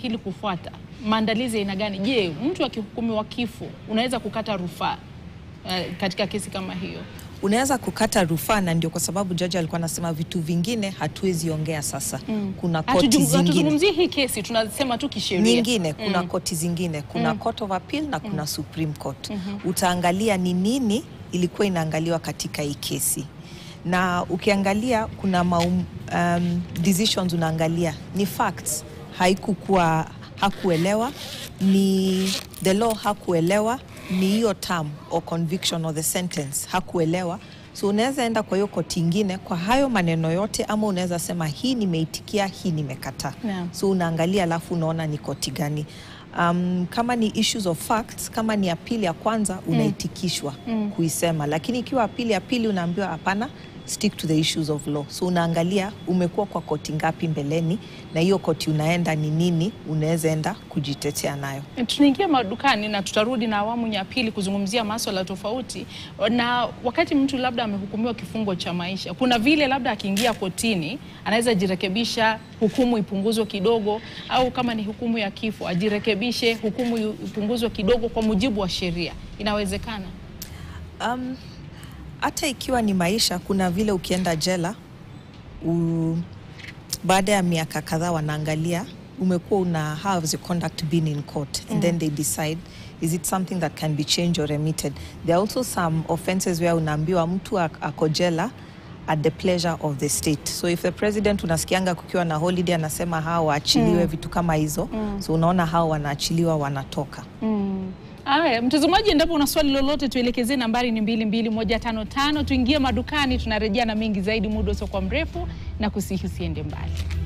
hili kufuata, maandalizi ya aina gani? Je, mtu akihukumiwa kifo unaweza kukata rufaa eh, katika kesi kama hiyo? unaweza kukata rufaa, na ndio kwa sababu jaji alikuwa anasema vitu vingine hatuwezi ongea sasa. Kuna koti Hatujum- zingine Hatuzungumzii hii kesi, tunasema tu kisheria. nyingine kuna koti zingine kuna court of appeal na kuna supreme court utaangalia ni nini ilikuwa inaangaliwa katika hii kesi na ukiangalia kuna maum, um, decisions unaangalia ni facts haikukuwa hakuelewa ni the law hakuelewa ni hiyo term or conviction or the sentence hakuelewa so unaweza enda kwa hiyo koti ingine kwa hayo maneno yote ama unaweza sema hii nimeitikia hii nimekataa Naam. so unaangalia alafu unaona ni koti gani um, kama ni issues of facts kama ni apili ya kwanza unaitikishwa kuisema lakini ikiwa apili ya pili unaambiwa hapana stick to the issues of law so unaangalia umekuwa kwa koti ngapi mbeleni na hiyo koti unaenda ni nini unaweza enda kujitetea nayo Tunaingia madukani na tutarudi na awamu ya pili kuzungumzia maswala tofauti. Na wakati mtu labda amehukumiwa kifungo cha maisha, kuna vile labda akiingia kotini anaweza jirekebisha, hukumu ipunguzwe kidogo, au kama ni hukumu ya kifo ajirekebishe, hukumu ipunguzwe kidogo kwa mujibu wa sheria. Inawezekana? Um, hata ikiwa ni maisha, kuna vile ukienda jela u, baada ya miaka kadhaa wanaangalia umekuwa una how has your conduct been in court and then they decide is it something that can be changed or remitted. There are also some offenses where unaambiwa mtu ak- ako jela at the pleasure of the state. So if the president unasikianga kukiwa na holiday anasema hao waachiliwe vitu kama hizo. So unaona hao wanaachiliwa wanatoka. Aya, mtazamaji, endapo una swali lolote tuelekezee, nambari ni mbili mbili moja tano tano. Tuingie madukani, tunarejea na mengi zaidi muda usiokuwa mrefu, na kusihi usiende mbali.